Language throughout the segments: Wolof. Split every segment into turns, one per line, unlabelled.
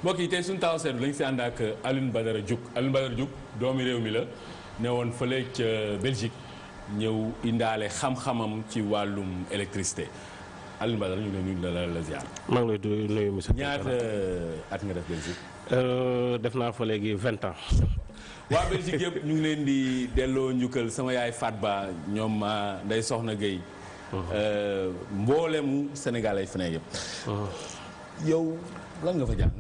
mbokk yi tey suñu taxaw seetlu lañ si ànd ak Alioune Badara Diouf Alioune Badara Diouf doomi réew mi la ne woon fële ca Belgique ñëw indaale xam-xamam ci wàllum électricité Alioune Badara ñu ngi lay nuyu la la ziar.
maa ngi lay du- nuyu monsieur.
ñaata at nga def Belgique.
Euh, def naa fa léegi vingt ans.
waa Belgique yëpp ñu ngi leen di delloo njukkal sama yaay Fat Ba ñoom ah, Ndeye Soxna Gueye. mboolemu Sénégal ay feneen yëpp. yow lan nga fa jàng.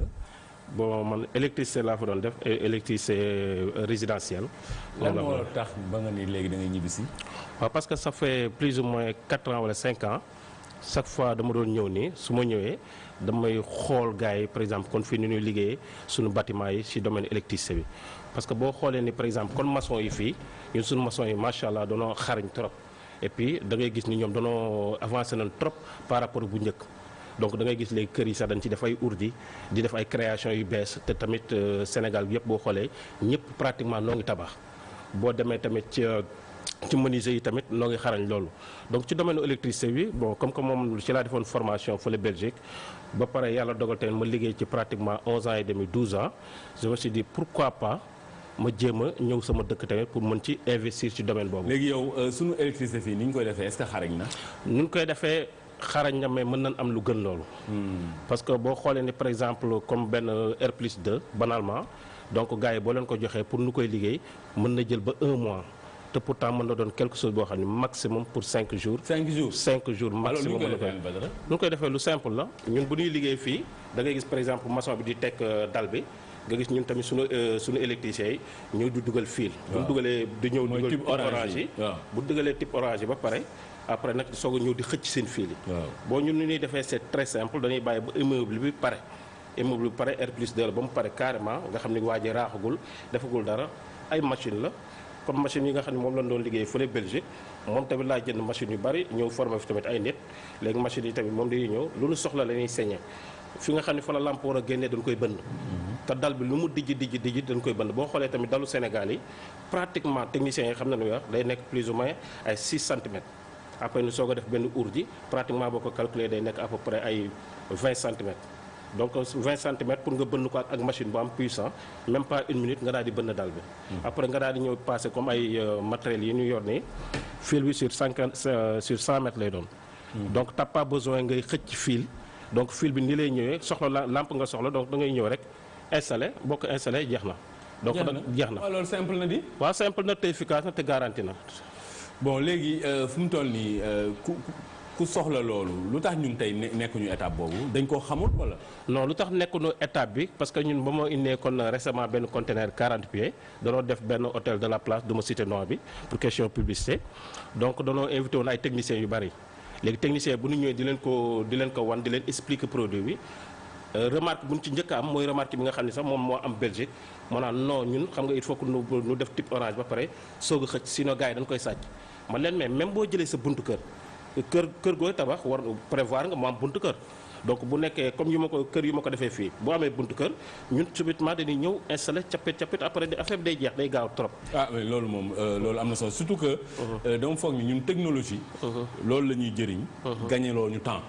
bon man électricité laa fa doon def é- électricité euh, résidentielle.
lan
moom la
moo
fa
tax ba nga ni léegi da ngay ñibbisi.
waaw parce que ça fait plus ou moins quatre ans wala cinq ans chaque fois dama doon ñëw nii su ma ñëwee damay xool gars yi par exemple kon fii ni ñuy liggéeyee suñu bâtiment yi ci domaine électricité bi. parce que boo xoolee ni par exemple kon maçon yi fii ñun suñu maçon yi macha allah danoo xarañ trop et puis da ngay gis ni ñoom danoo avancé nañ trop par rapport bu njëkk. donc da ngay gis léegi kër yi sax dañ ci def ay urdi di def ay création yu bees te tamit euh, Sénégal bi yëpp boo xoolee ñëpp pratiquement noo ngi tabax boo demee tamit ci euh, ci menuisier yi tamit noo ngi xarañ loolu donc ci domaine électricité bi bon comme que moom ci laa defoon formation fële Belgique ba pare yàlla dogal tamit ma liggéey ci pratiquement 11 ans et demi 12 ans je me suis dit pourquoi pas ma jéem a ñëw sama dëkk tamit pour mën ci investir ci domaine boobu.
léegi yow euh, sunu électricité fii ni ñu koy defee est-ce que xarañ na.
nu ñu koy defee xarañ na mais mën nañ am lu gën loolu. parce que boo xoolee ni par exemple comme benn R plus 2 banalement donc gars yi boo leen ko joxee pour nu koy liggéey mën na jël ba un mois te pourtant mën na doon quelque chose boo xam ne maximum pour cinq jours.
cinq jours.
cinq jours
alors ni ñu
maximum
koy
mën na
defee
koy
Alioune Badara.
nu ñu koy defee lu simple la ñun bu ñuy liggéey fii da ngay gis par exemple maçon bi di teg euh, dal bi nga gis ñun tamit suñu euh, suñu électriciens yi ñëw di dugal fil. bu ñu dugalee di ñëw
Mooy
dugal
type
type
orange
orange
yi.
yi.
waaw.
bu dugalee type orange yi ba pare après nag soog a ñëw di xëcc seen fil yi.
waaw.
boo ñun ni ñuy defee c'est très simple dañuy bàyyi ba immeuble bi pare immeuble bi pare R plus 2 la ba mu pare carrément nga xam ni waa ji raaxagul defagul dara ay machine la comme machine yi nga xam ne moom lañ doon liggéey fële Belgique moom tamit laa jënd machine yu bari ñëw formé fi tamit ay nit léegi machine yi tamit moom dañuy ñëw lu ñu soxla la ñuy saigné fi nga xam ne fa la lampe war a génnee dañ koy bënn te dal bi lu mu dijji dijji dijji dañ koy bënn boo xoolee tamit dalu Sénégal yi pratiquement techniciens yi xam na nu wax day nekk plus ou moins ay 6 centimètres après ñu soog a def benn urdi pratiquement boo ko calculer day nekk à peu près ay 20 centimètres donc 20 centimètres pour nga bënn ko ak ak machine bu am puissant même pas une minute nga daal di bënn dal bi après nga daal di ñëw passer comme ay euh, matériels yi ñu yor nii fil bi sur 50 euh, sur 100 mètres lay doon donc t'as pas besoin ngay xëcc fil donc fil bi ni lay ñëwee soxla la lampe nga soxla donc da ngay ñëw rek installé boo ko installé jeex na donc
jeex
nag jeex na
waaw loolu simple na di.
waaw simple na te efficace na te garanti na
bon léegi euh, fu mu toll nii euh, ku ku- ku soxla loolu lu tax ñun tey ne- nekkuñu étape boobu dañ koo xamul wala.
non lu tax nekkuñu étape bi parce que ñun ba ma indee kon récemment benn conteneur 40 pieds danoo def benn hôtel de la place du ma cité nom bi pour question publicité donc danoo invité woon ay techniciens yu bari léegi technicien bu ñu ñëwee di leen ko di leen ko wan di leen expliquer produit bi euh, remarque bu ñu ci njëkk a am mooy remarque bi nga xam ne sax moom moo am Belgique moo naan non ñun xam nga il faut que nu nu def type orange ba pare soog a xëcc sinon gars yi dañ koy sàcc man leen mais même boo jëlee sa buntu kër kër kër gooy tabax war prévoir nga mu am buntu kër donc bu nekkee comme yu ma ko kër yu ma ko defee fii boo amee buntu kër ñun subitement dañuy ñëw installé cappit cappit après di affaire bi day jeex day gaaw trop.
ah oui loolu moom euh, loolu am na solo surtout que. euh, dama foog ni ñun technologie. loolu la ñuy jëriñ. gagné loo ñu temps.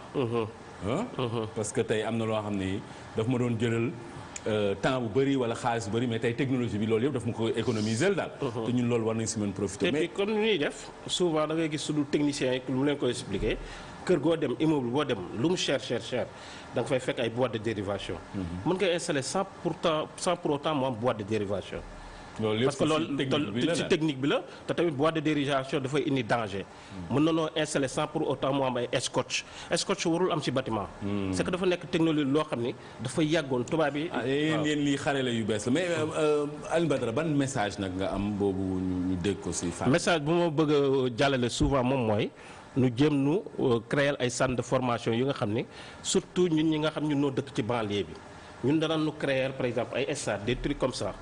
ah. parce que tey am na loo xam ni daf ma doon jëlal euh, temps bu bëri wala xaalis bu bëri mais tey technologie bi loolu yëpp daf ma ko économiser daal. te ñun loolu war nañ si mën profiter
et
mais
puis comme ni ñuy def souvent da ngay gis suñu technicien yi lu mu leen koy expliquer kër goo dem immeuble boo dem lu mu cher cher cher da nga fay fekk ay boîte de dérivation. mën nga installer sans pourtant sans pour autant mu am boîte de dérivation.
loolu yëpp
parce que loolu
technique bi la
ci
daal.
technique bi la te tamit boîte de dérivation dafay indi danger. mën na noo installer sans pour autant mu am ay scotch scotch warul am ci bâtiment. c'est que dafa nekk technologie loo xam ni dafa yàggoon tubaab yi.
ah yéen yéen lii xare la yu bees la mais euh, Alioune Badara ban message nag nga am boobu ñu ñu dégg ko si Fane.
message bu ma bëgg a jàllale souvent moom mooy nu jëm nu euh, créer ay centre de formation yu nga xam ni surtout ñun ñi nga xam ñun noo dëkk ci banlieue bi ñun danañ nu créer par exemple ay stades des trucs comme ça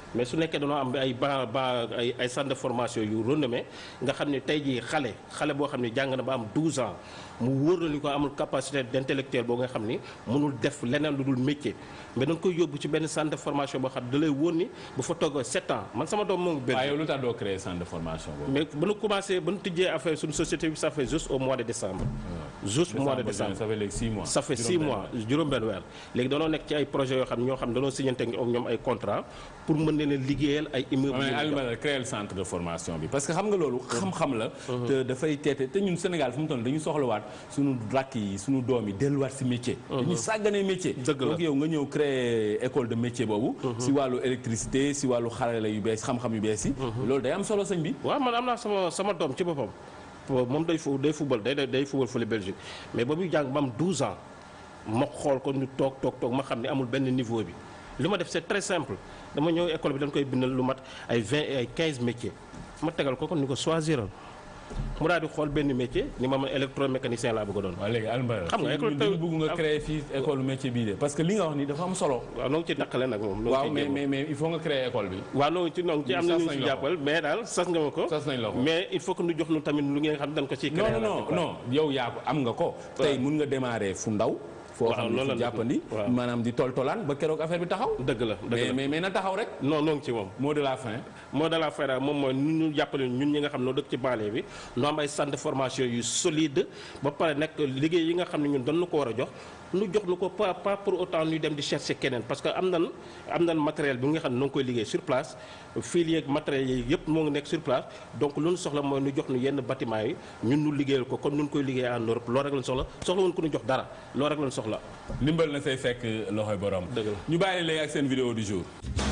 mais su nekkee dañoo am ay ba ba ay ay centre de formation yu renommé nga xam ne tey jii xale xale boo xam ne jàng na ba am 12 ans mu wóor la ni ko amul capacité d'intellectuel boo nga xam ni mënul def leneen lu dul métier mais dañ koy yóbbu ci benn centre de formation boo xam ne da lay wóor ni bu fa toggoo 7 ans man sama doom moo ngi
waaye
Belgique
yow lu tax doo créer centre de formation boobu.
mais ba nu commencé ba nu tijjee affaire suñu société bi ça fait juste au mois de décembre juste mois de décembre
ça fait léegi 6 mois.
ça fait six mois juróom-benn weer léegi danoo nekk ci ay projets yoo xam ne ñoo xam ne danoo signante ak ñoom ay contrat pour mën leen a liggéeyal ay immeubles
mais
yu ñu
Aliou
jox.
Badara créer le centre de formation bi parce que xam nga loolu xam-xam la te dafay teete te ñun Sénégal fu mu toll dañu soxlawaat suñu rakk yi suñu doom yi delluwaat si métier dañuy sàgganee métier
Dëgg la.
donc yow nga ñëw créer école de métier boobu si wàllu électricité si wàllu xarala yu bees xam-xam yu bees yi loolu day am solo sëñ bi
waaw man am naa sama sama doom ci boppam moom day fu day football day day football fële Belgique mais ba muy jàng ba am 12 ans ma xool ko ñu toog toog toog ma xam ne amul benn niveau bi li ma def c'est très simple dama ñëw école bi dañ koy bindal lu mat ay 20 et ay 15 métiers ma tegal ko kon ni ko choisiral mu daal di xool benn métier ni ma man électromécanicien laa bëgg a doon.
waaw léegi Aliou Badara
Xam nga école
ñun dañu
taw-
bëgg nga créer fii école métier bii de parce que li nga wax ni dafa am solo
waaw noo ngi ci taqale nag moom. noo ngi
waaw
ciy
mais
jéem.
mais mais il faut nga créer école bi
waaw noo ngi ci noo ngi ci am na
Sas
ñu
nañ
ci
la ko.
jàppal mais daal sas nga ma ko.
sas nañ la ko
mais il faut que ñu jox nu tamit lu ngeen xam dañ ko ciy.
non
créer
non non non yow yaa ko am nga ko tey mun nga démarrer fu ndaw foo
Waaw,
xam ne
loolu
fu
la
jàppandi
waaw.
maanaam di tol tolaan ba keroog affaire bi taxaw
dëgg la dëgg
mais
la
mais mais na taxaw rek
non noo ngi ci moom.
mot de la fin
moo de la fayda moom mooy nu ñu jàppale ñun ñi nga xam ne dëkk ci banlieue bi nu am ay centre de formation yu solide ba pare nekk liggéey yi nga xam ne ñun dañu ko war a jox nu jox nu ko pas pas pour autant ñuy dem di chercher keneen parce que am nan am nan matériel bi nga xam ne noo ngi koy liggéey sur place fil yeeg matériel yi yëpp moo ngi nekk sur place donc lu ñu soxla mooy nu jox nu yenn bâtiment yi ñun nu liggéeyal ko comme nu ñu koy liggéey en Europe loolu rek lañ soxla soxla woon ko nu jox dara loolu rek lañ soxla
ndimbal na say fekk loxoy borom
Dëgg la.
ñu bàyyi léegi ak seen vidéo du jour